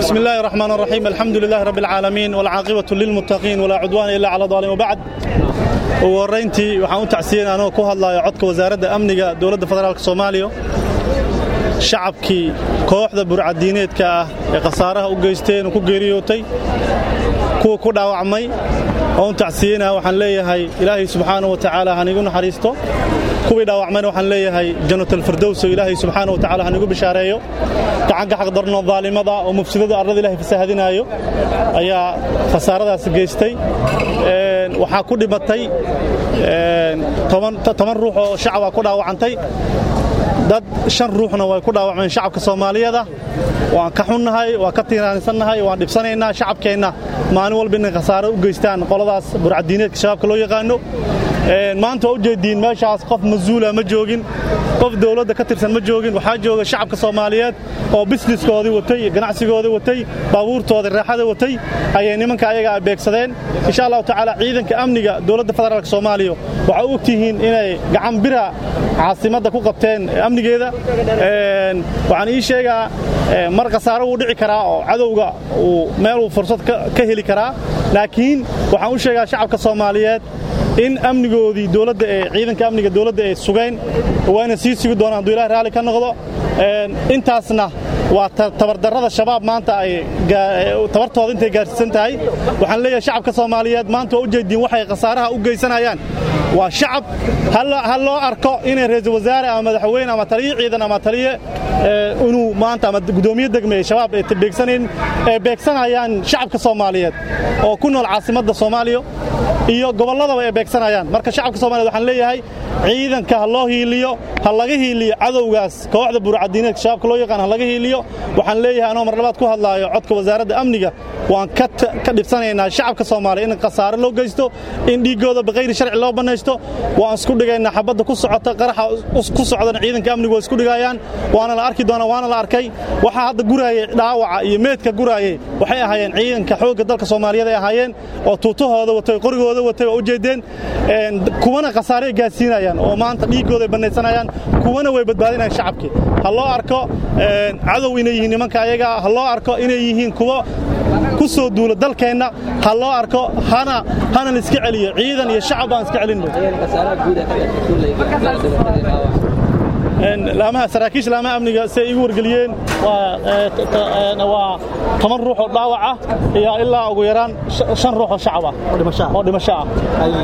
بسم الله الرحمن الرحيم الحمد لله رب العالمين والعاقبة للمتقين ولا عدوان إلا على الظالمين وبعد ugu horrayntii waxaan u tacsiyen anoo ku hadlayo codka wasaaradda amniga dowladda federaalk soomaaliya shacabkii kooxda burcadiineedka ah ee khasaaraha u geysteen ku geeriyootay kuwa ku dhaawacmay oo u tacsiyeynaha waxaan leeyahay ilaahay subxaana wa tacaala hanigu naxariisto kuwii dhaawacmayna waxaan leeyahay jannatalfirdowso ilaahay subxaana wa tacala hanigu bishaareeyo gacanka xaqdarno daalimada oo mufsidada arlada ilahay fasaahadinaayo ayaa khasaaradaas geystay waxaa ku dhimatay toban ruux oo shacaba ku dhaawacantay dad shan ruuxna way ku dhaawacmeen shacabka soomaaliyeeda waan ka xunnahay waan ka tiiraansannahay waan dhibsanaynaa shacabkeenna maalin walba inay khasaaro u geystaan qoladaas burcadiineedka shabaabka loo yaqaano maanta waa u jeediin meeshaas qof masuula ma joogin qof dowladda ka tirsan ma joogin waxaa jooga shacabka soomaaliyeed oo bisniskoodii watay ganacsigoodii watay baabuurtoodii raaxada watay ayay nimanka ayaga beegsadeen insha allahu tacaala ciidanka amniga dowladda federaalk soomaaliya waxaa u ogtihiin inay gacan bira caasimadda ku qabteen amnigeeda waxaan ii sheegaa mar khasaaro wuu dhici karaa oo cadowga uu meeluu fursad ka heli karaa laakiin waxaan u sheegaa shacabka soomaaliyeed in amnigoodii dowladda ee ciidanka amniga dowladda ay sugeen waana sii sugi doonaan hadduu ilahay raalli ka noqdo intaasna waa tabardarrada shabaab maanta ay tabartooda intay gaarsiisan tahay waxaan leeyahay shacabka soomaaliyeed maanta waa u jeediin waxay khasaaraha u geysanayaan waa shacab ha loo arko inay ra'iisul wasaare ama madaxweyne ama taliye ciidan ama taliye inuu maanta ama gudoomiye degme ee shabaab ay beegsanayn ee beegsanayaan shacabka soomaaliyeed oo ku nool caasimadda soomaaliya iyo gobolladaba ay beegsanayaan marka shacabka soomaaliyed waxaan leeyahay ciidanka ha loo hiiliyo ha laga hiiliyo cadowgaas kooxda burcadiineedka shabaabka loo yaqaan ha laga hiiliyo waxaan leeyahay anoo mar labaad ku hadlaayo codka wasaaradda amniga waan ka dhibsanaynaa shacabka soomaaliya in khasaare loo geysto in dhiiggooda bikayri sharci loo bannaysto waan isku dhigaynaa xabadda ku socota qaraxa ku socdana ciidanka amnigu waa isku dhigayaan waana la arki doonaa waana la arkay waxaa hadda guraayay dhaawaca iyo meedka guraayay waxay ahaayeen ciidanka xoogga dalka soomaaliyeed ay ahaayeen oo tuutahooda watay qorigooda watay waa u jeedeen kuwana khasaare ay gaadsiinayaan oo maanta dhiiggooda ay bannaysanayaan kuwana way badbaadinayaan shacabkii ha loo arko cadow inay yihiin nimanka ayaga ha loo arko inay yihiin kuwo ku soo duula dalkeenna ha loo arko hana hana la iska celiyo ciidan iyo shacab baan iska celinno laamaha saraakiisha laamaha amniga si ay igu wargeliyeen waa toban ruux oo dhaawac ah iyo ilaa ugu yaraan shan ruux oo shacab ah oo dhimasho ah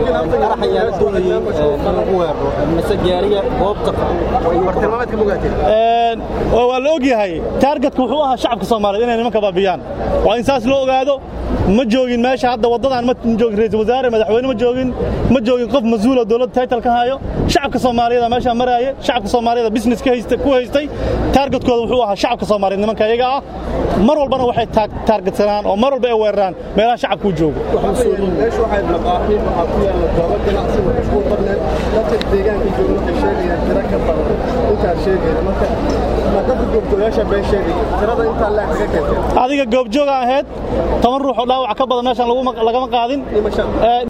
waa la og yahay taargetka wuxuu ahaa shacabka soomaaliyeed inay nimanka baabiyaan waa in saas loo ogaado ma joogin meesha hadda waddadan ma joogin ra'iisul wasaare madaxweyne ma joogin ma joogin qof mas-uul oo dowladda title ka hayo shacabka soomaaliyeed meesha maraaye shacabka soomaaliyeed business ka haystay ku haystay taargetkooda wuxuu ahaa shacabka soomaaliyeed nimanka iyaga ah mar walbana waxay taargetsanaan oo mar walba ay weeraraan meelaha shacabka u joogo adiga goobjooga ahayd toban ruux oo dhaawac ka badan meeshaan lagama qaadin